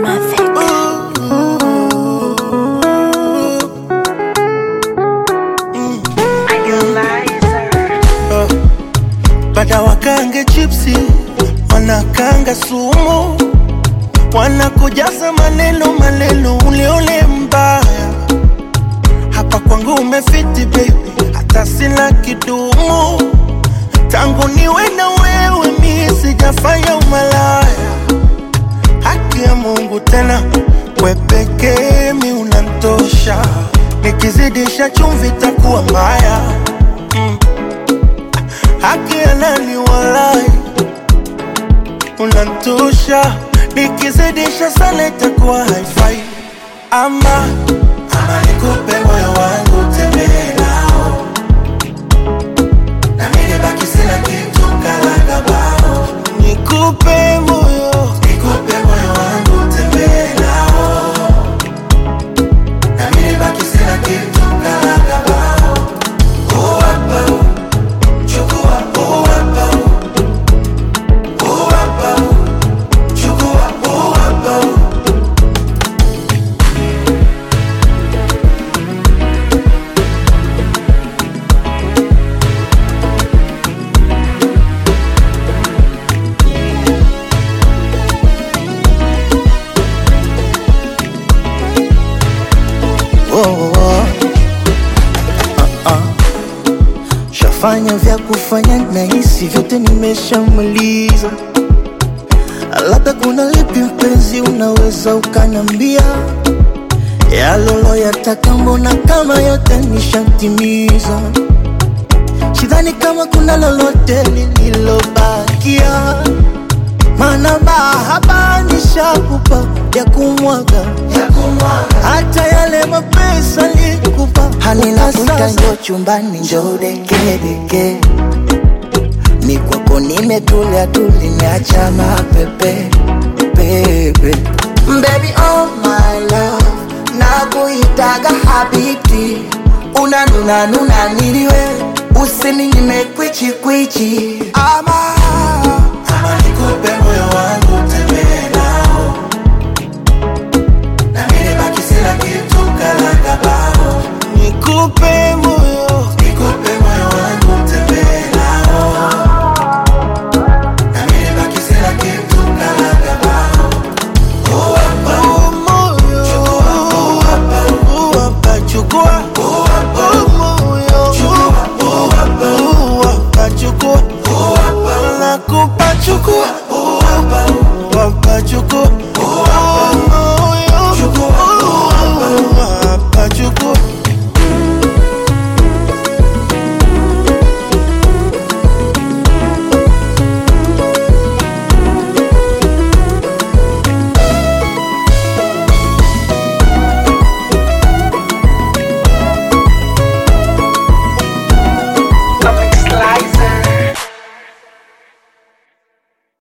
Bada wakange chipsi, wanakanga sumu, wanakujaza maneno maneno, uleule mbaya. Hapa kwangu umefiti baby, hata sina kidumu. Tangu niwe na wewe mi sijafanya umalaya. Haki ya Mungu tena, we pekee mi unantosha. Nikizidisha chumvi takuwa mbaya mm. Haki ya nani walai, unantosha. Nikizidisha sana itakuwa haifai. Ama ama nikupe moyo wangu tembee nao, na mimi baki sina kitu kalaga bao. Nikupe moyo, nikupe moyo wangu tembee nao, na mimi baki sina kitu kalaga bao. Oh, hapa, oh. Chukua, oh, hapa, oh. Oh, hapa, oh. Chukua, oh, hapa, oh. oh, oh. Ah, ah. Shafanya vya kufanya na hisi vyote nimeshamaliza, labda kuna lipi mpenzi, unaweza ukanambia yalolo yataka, mbona kama yote nishatimiza. Sidhani kama kuna lolote lililobakia, maana mahaba nishakupa ya kumwaga Ya kumwaga. hata yale mapesa nikupa halina sasa. Njo chumbani njo dekedeke, ni kwako nimetulia tuli, niacha mapepe pepe. Baby oh my love, nakuitaga habibti, unanuna nuna niliwe, usininyime kwichi kwichi ama